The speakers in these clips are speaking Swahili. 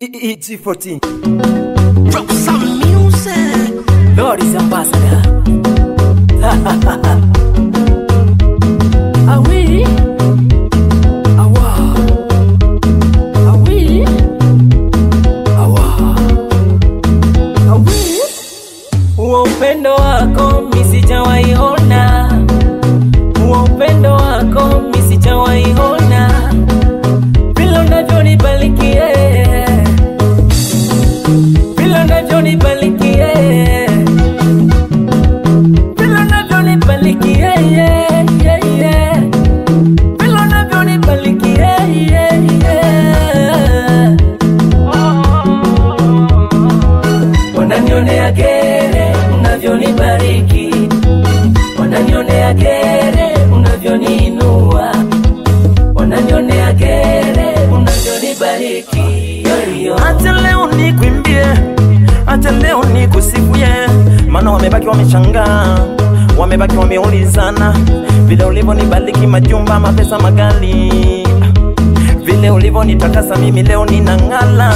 EG14 Drop some music. Lord is ambassador Ah oui Ah wa Ah oui Ah wa Ah oui Huo upendo wako misijawaiona Huo upendo wako misijawaiona Vile unavyonibarikie vile unavyonibarikie vile unavyonibarikie yeah, yeah, yeah. vile unavyonibarikie yeah, yeah. wananionea gere unavyonibariki wananionea gere unavyoniinua wananionea gere unavyonibariki yo, yo. Acha leo nikwimbie, acha leo nikusifuye, maana wamebaki wameshangaa, wamebaki wameulizana vile ulivyonibariki majumba, mapesa, magali, vile ulivyonitakasa mimi leo ninang'ala.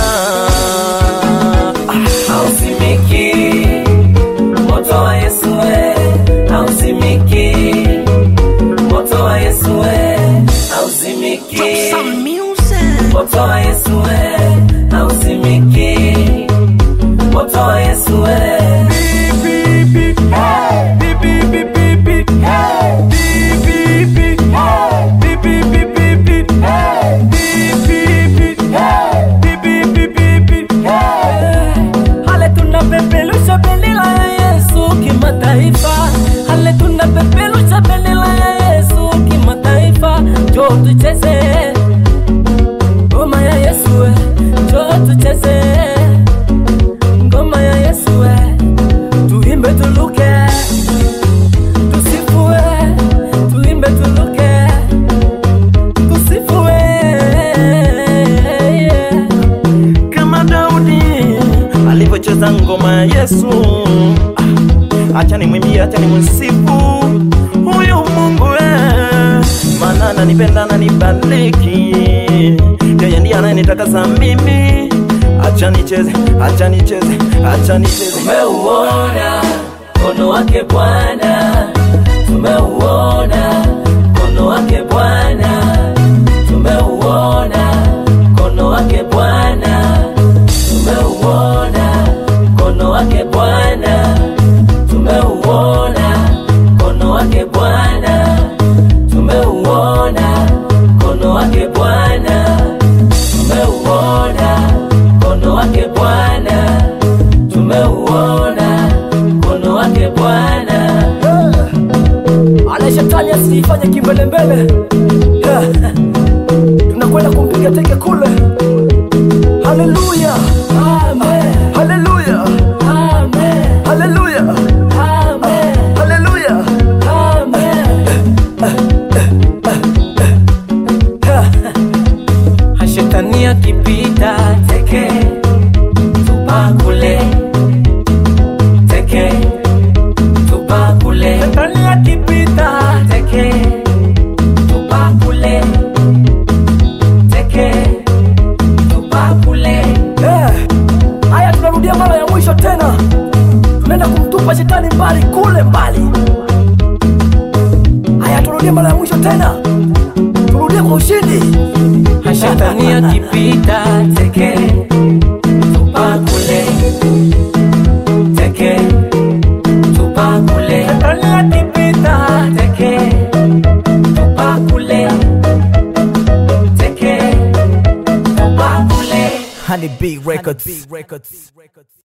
hausimiki moto wa Yesu we hausimiki moto wa Yesu we hausimiki Drop some music. moto wa Yesu we hausimiki moto wa Yesu we Hale tunapeperusha bendera ya Yesu kimataifa, hale tunapeperusha bendera ya Yesu kimataifa. Njoo tucheze ngoma ya Yesu, we. njoo tucheze ngoma ya Yesu, we. tuimbe tuluke, tusifue, tuimbe tuluke, tusifue yeah. kama Daudi alivyocheza ngoma ya Yesu. Ah, Acha nimwimbie, acha nimsifu huyu Mungu eh, maana ananipenda ananibariki, yeye ndiye anayenitakasa mimi. Acha nicheze, acha nicheze, acha nicheze. Tumeuona mkono wake Bwana, tumeuona mkono wake Bwana, tumeuona mkono wake Bwana, tumeuona mkono wake Bwana, tumeuona mkono wake Bwana, tumeuona mkono wake Bwana, tumeuona mkono wake Bwana tumeuona mkono wake Bwana. Ale shetani asifanye kimbelembele, Yeah. tunakwenda kumpiga teke kule. Haleluya, amen, haleluya, amen, haleluya, amen, haleluya, amen. Hashetani akipita teke tupakule teke tupakule Shetani akipita teke tupakule teke tupakule Eh, haya tunarudia mara ya mwisho tena tunaenda kumtupa shetani mbali kule mbali haya turudie mara ya mwisho tena turudie kwa ushindi shetani akipita teke tupakule teke tupakule shetani akipita teke tupakule teke tupakule Honey B Records.